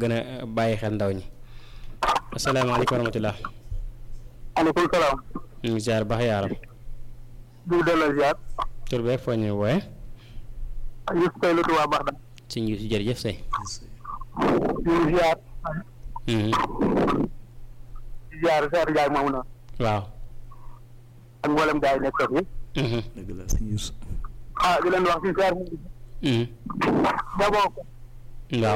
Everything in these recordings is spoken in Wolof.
gën a bàyyi xel ndaw ñi asalaamaaleykum wa rahmatulah. aleykum salaam. ñu ngi ziar baax yaaram. di delloo ziar. tur beeg foo ñu wooye. Youssouf Seydou la Touba Baxda. si ñu si jërëjëf say. ñu ngi ziar. Mhm. di ziar Seydou Ndiaye moomu noonu. waaw. ak mboolem gars yi nekk foofu. Mhm. dëgg la sëñ Youssou. ah di leen wax ci ziar bi. Mhm. d'abord waaw.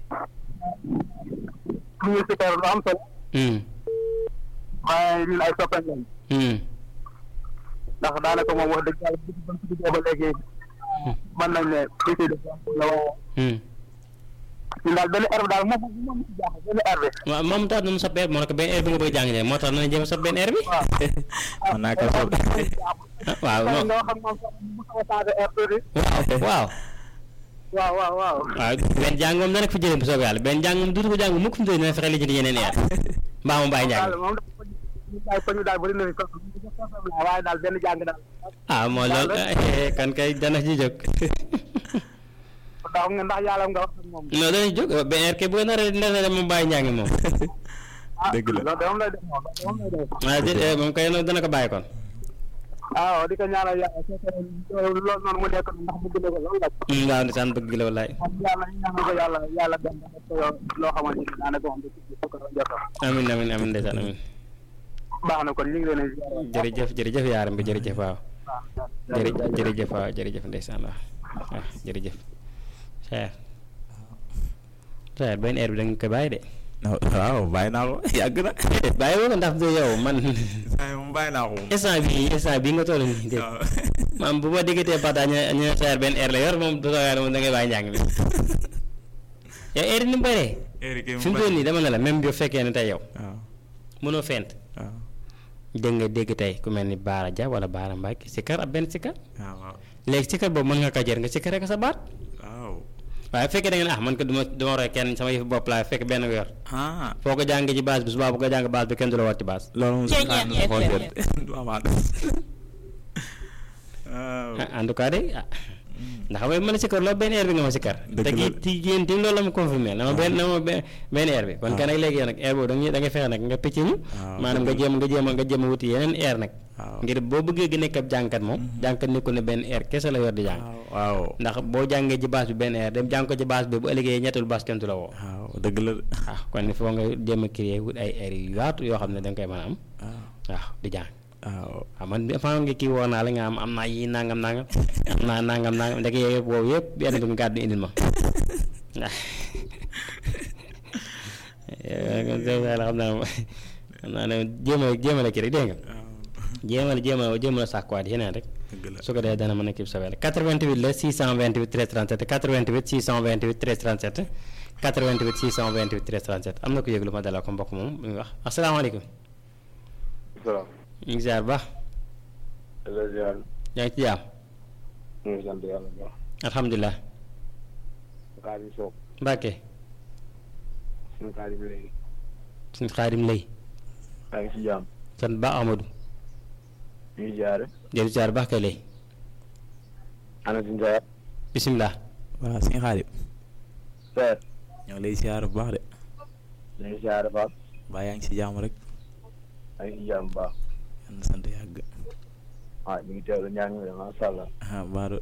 ñu ngi si kër lu am solo. Mhm. waaye ñun ay soppeeku lañ. Mhm. ndax daanaka moom wax dëgg yàlla bu ñu ko duggee ba léegi mën nañ ne fii ci def la waaye Mhm. ñun daal benn herbe daal moom moom moom jaaxal benn herbe. waaw moom tax na mu sa benn moo ne ko benn heure bi nga bëgg a jàng moo tax na jéem a sa benn heure bi. mën naa ko soog. ah waaw waaw moom nga xam moom sax mu xaw a changé herbe tuuti. waaw. waaw waaw waaw. waaw benn jàng moom dana ko fi jëlee bu soobee yàlla benn jàng moom duutu ko jàng mukk fi mu toll nii dina fexe lijjanti yeneen heure mbaa mu bàyyi njàng daal moom dafa ñu daal ko ñu daal bëri na fi sax waaye daal benn jàng daal. ah moo loolu kan kay dana ci jóg ndax nga ndax yàlla nga wax ak moom. non dana ci jóg benn heure kay bu ko naree dina dem mu bàyyi njàng moom dëgg la. loolu de moom lay def moom loolu moom lay def. ah déedéet moom kay dana ko bàyyi kon waaw di ko ñaanal yàlla su fekkee loolu noonu mu nekk ndax bëgg na ko loolu la. Mm, waaw ndeysaan bëgg la wallaay moom yàlla ñaanal ko yàlla yàlla dem ba def ko loo xamante ni daanaka moom du ci ko jotal. amin amin amin ndeysaan amin baax na kon ñu ngi leen di ziar. jërëjëf jërëjëf yaaram bi jërëjëf waaw jërë jërëjëf waaw jërëjëf ndeysaan waaw waaw jërëjëf Cheikh Cheikh benn heure bi da nga koy bàyyi de non waaw bàyyi naa ko yàgg na. bàyyi woo ko ndax du yow man saa yi moom bàyyi naa ko moom. instant bii instant bii nga toll nii dégg waaw. maam bu ma déggatee partage ñu ñu ne Cheikh benn heure la yor moom du soo moom da ngay bàyyi njàng bi yow heure yi ni mu bëree Eric fi mu toll nii dama ne la même bi fekkee ne tey yow waaw mënoo fent waaw dégg nga dégg tey ku mel ni Baara Dia wala Baara Mbacke sikkar ab benn sikkar waaw waaw léegi sikkar boobu mën nga ko jër nga sikkar rek sa baat waaw. waaye bu fekkee da nga ne ah man ko duma duma roy kenn sama yëfu bopp laa fekk benn nga yor ah foo ko jàng ci base bi subaa bu ko jàng base bi kenn du la wat ci base loolu moom Ceeñeer sax naa FM. ko jot du amaat. waaw. ah en tout cas de ah ndax xam nga mën a sikkar loolu benn heure bi nga ma sikkar Dëgg te la. kii ci yéen tim loolu la ma confirmé na ma benn na ma benn benn heure bi kon waaw. kan nag léegi yow nag heure boobu da nga da ngay fexe nag nga picc ñu waaw, maanaam nga dëgg jéem nga jéem nga jéem a wuti yeneen heure nag waaw. ngir boo bëggee gi nekk ab jàngkat moom jàngkat nekkul ne benn heure kese la yor di jàng waaw waaw. ndax boo jàngee ci base bi benn heure dem jàng ko ci base bi bu ëllëgee ñettul base kenn du la woo waaw dëgg la. ah kon il faut nga jéem a créer wut ay heures yu yaatu yoo xam ne da nga koy mën a am waaw waaw di jàng waaw. waaw man bi fa nga kii woo naa la nga am am naa yii nangam nangam am naa nangam nangam ndeke yooyu yëpp boobu yëpp benn bi nga gàddu indil ma waaw kon soo yàlla xam naa ne xam naa ne jéem a jéem a la kii rek dégg nga jéem a jéem a jéem a sàkkuwaat yeneen rek dëgg la. su ko defee dana mën a kii sa wàll 88 la 628 13 37 88 628 13 37 88 628 13 37 am na ko yëglu ma dalal ko mbokk moom bu ñu wax asalaamaaleykum salaam. ñu ngi ziar bu baax la ziar. yaa ngi ci jaam ñu ngi sant yàlla bu baax. alhamdulilah Xaadim Sow. Mbàkke suñu xaadim léegi. suñu xaadim lay maa ngi si jàmm. sant ba Amadou ñu ngi jaare. jëlu ziar bu baax kay lay ana si Ndiaye. bisimilah waaw sëñ Xaadim. Seer. ñoo ngi lay siyaar bu baax de. ñu ngi jaare baax. mbaa yaa ngi si jàmm rek. maa ngi si jàmm bu baax. yal na sant yàgg. ah ñu ngi teewlu ñaan mi de macha allah. ah baaru.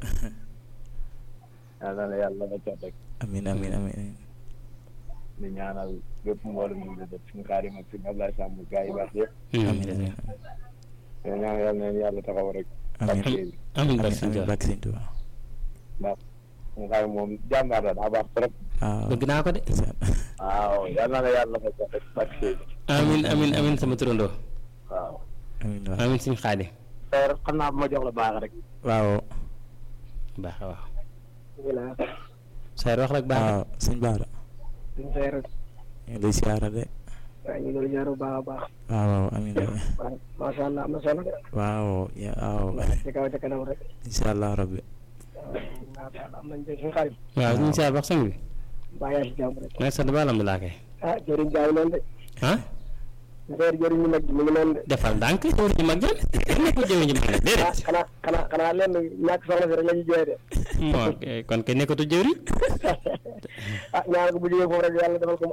yal na la yàlla nga jot rek. amiin amiin amiin. di ñaanal bépp mbooloo mi ngi def suñu xaadim ak suñu Ablaye Samb gaa yi baax yëpp. amiin amiin. di ñaan yàlla na leen yàlla taxaw rek. amiin barke bi. amiin barke amiin Sëñ amiin Tuubaa barke Sëñ Tuubaa. ndax suñu xaadim moom jàmbaar la daa baax trop. waaw. bëgg naa ko de waaw yal na la yàlla nga jot rek barke bi. amiin amiin amiin sama turandoo waaw. amiin waaw. amiin suñu xaadim Seer xam naa bu ma jox la baax rek. waaw. baax waaw bisimilah. Seer wax rek baax waaw sëñ Baara. suñu seer. ñu ngi lay siyaara de. waaw ñu ngi doon ñaar bu baax a baax. waaw waaw amiin amiin. waaw macha allah am na solo de. waaw ya waaw. ci kaw ci kanam rek. incha allah rabbi. waaw macha allah am nañu suñu xarit. waaw suñu ziar baax sang bi mbaa yaa si jàmm rek. maa ngi sant ba alhamdulilah kay ah jëriñ jaay noonu de. ah seer jëriñ ñu mag ji mu ngi noonu de. defal ndànk jëwriñ ji mag jël nekk jëwriñ ji mag la ah déedéet xanaa xanaa xanaa lenn ñàkk soxna si rek la ñuy jooy de. moo kon kay nekkatu jëwriñ ah ñaan ko bu jógee foofu rek yàlla defal ko mu